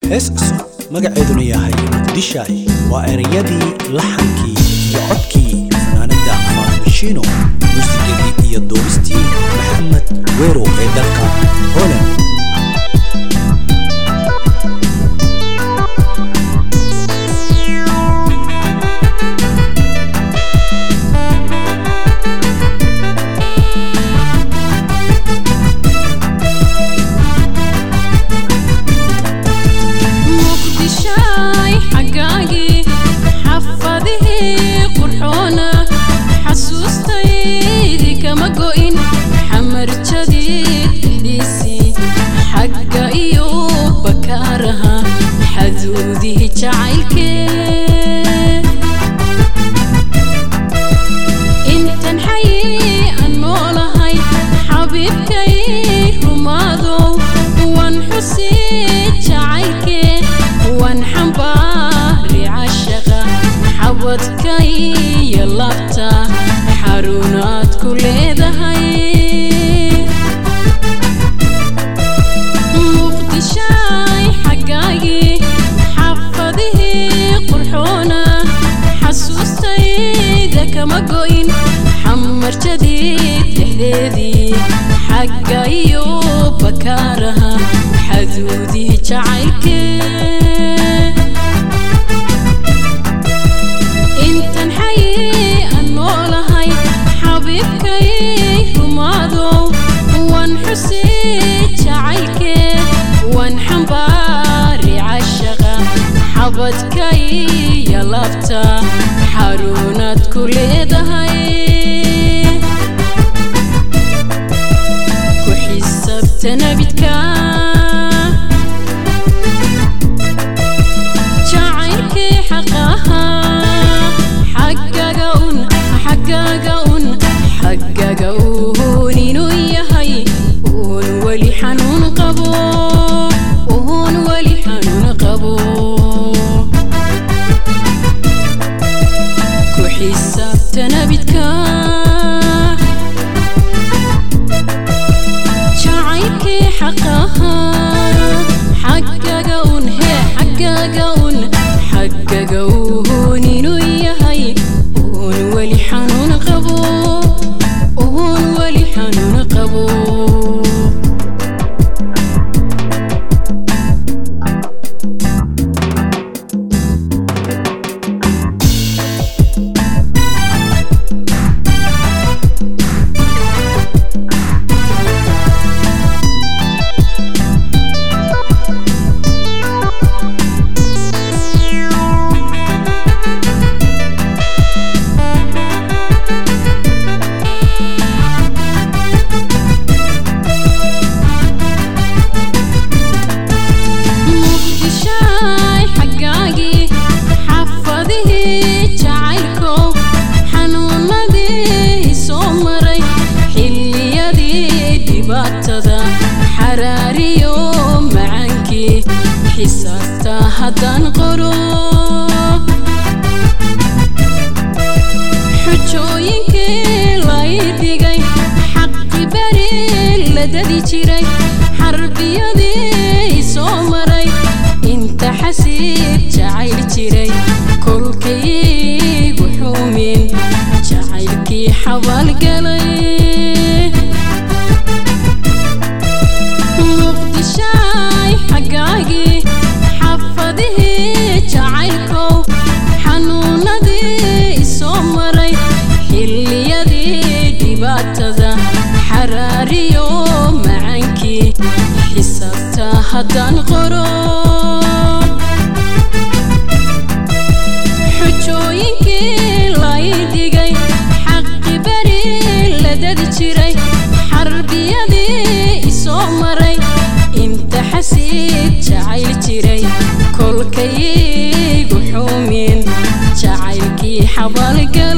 hees cusub magaceeduna yahay muqdishaay waa ereyadii laxankii iyo codkii fanaanada faamishino muusigadii iyo duubistii maxamed weerow ee dalka holand muqdishaay xaggaagii xafadihii qurxoona xasuustaydii kama go'in xamarjadii dhexdiisii xagga iyo bakaaraha xaduudii jacaylkee intan xayii aan noolahay xabiibkay rumaadow waan xusii jacaylkee waan xambaari cashaqa xabadkaiyo labta xaruunaad ku leedahay muqdishaay xaggaagii xafadihii qurxoona xasuustayda kama go'in xamarjadii dhexdeedii xagga iyo bakaaraha xaduudii jacaylkee intan xayii aan noolahay xabiibkay rumaadow waan xusii jacaylkee waan xambaari cashaqa xabadkaiyo labta xaruunaad ku leedahay ku xisaabta nabidka jacaylkii xaqaha xaggaga un xaggaga un xaggaga uun inuu yahay uun weli xanuun qabo uun weli xanuun qabo ku xisaabta nabidka jacaylkii xaqaha xaggaga un hee xaggaga un xaggaga uun inuu yahay uun weli xanuun qabo uun weli xanuun qabo muqdishaay xaggaagii xafadihii jacaylkow xanuunadii soo maray xilliyadii dhibaatada xaraariyo macaankii xisaabta haddaan qoro xujooyinkii lay dhigay xaqi beri la dadi jiray xarbiyadii soo maray inta xasiib jacayl jiray kolkaygu xumin jacaylkii xabaalgalay muqdishaay xaggaagii xafadihii jacaylkow xanuunadii soo maray xilliyadii dhibaatada xaraariyo macaankii xisaabta haddaan qoro xujooyinkii lay dhigay xaqi beri la dadi jiray xarbiyadii isoo maray inta xasiib jacayl jiray kolkaygu xumin jacaylkii xabaalga